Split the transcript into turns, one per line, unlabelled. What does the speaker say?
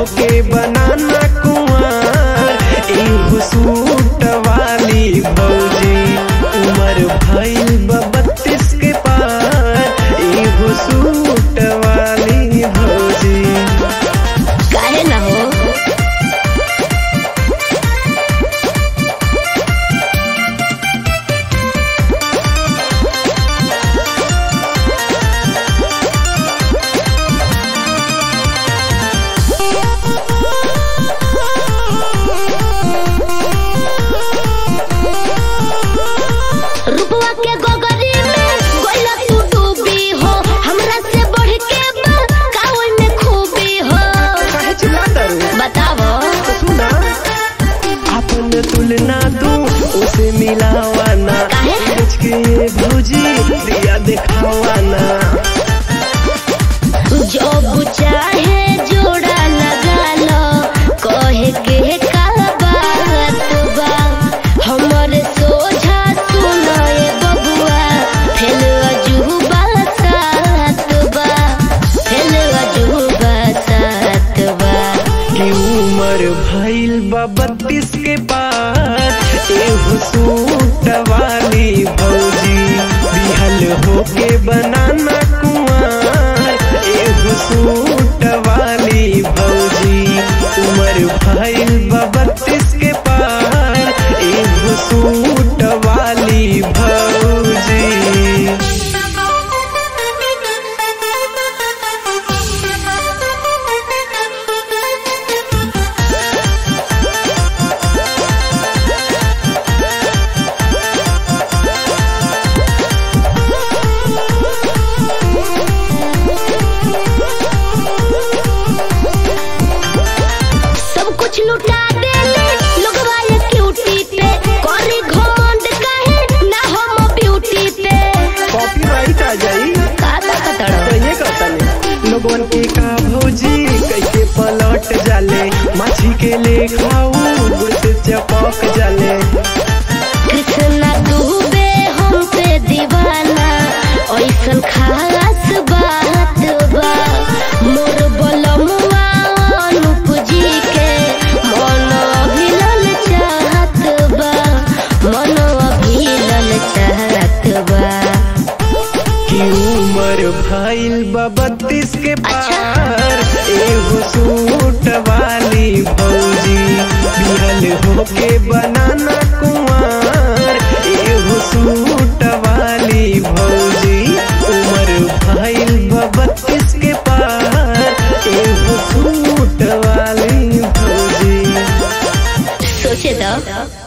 होके बनाना कुआर एगो सूट वाली भौजी उमर भइल बा बत्तीस के पार एगो सूट वाली भौजी
काहे ना हो रुपवा के गोगरी में गोइला तू डूबी हो हमरा से बढ़ के बा कावल में खूबी हो
काहे चिल्लाता रू
बतावो
तो सुना अपन तुलना तू उसे मिलावाना
काहे?
सोच के ये भौजी दिया दिखावाना
जब चाहे जोड़ा लगा लो कहे के का बात बा हमर सोझा सुनाए बबुआ फेल अजूबा सात बा फेल अजूबा सात बा
कि उमर भइल बा बत्तीस के पार एगो सूट वाली भौजी बिहल होके बनाना कुआर एगो सूट वाली भौजी उमर भइल बा बत्तीस के पार एगो सूट वाली भौजी
सब कुछ लुटा देले लोगवा ये क्यूटी पे करे घमंड काहे ना हम ब्यूटी पे
कॉपीराइट आ जाई
का कतड़
कहिए कहतनी लोगन के का भौजी कैसे पलट जाले माछी के ले खाऊ गुड़ से चपक जाले
कृष्णा डूबे हम पे दीवाना ऐसन खास बात बा मोर बलमुआ अनूप जी के मन अभिलल चाहत बा मन अभिलल चाहत बा
कि उमर भइल बा बत्तीस के पार एगो सूट वाली भौजी बिहल होके बनाना कुआर एगो सूट वाली भौजी उमर भइल बा बत्तीस के पार एगो सूट वाली भौजी
सोचे दो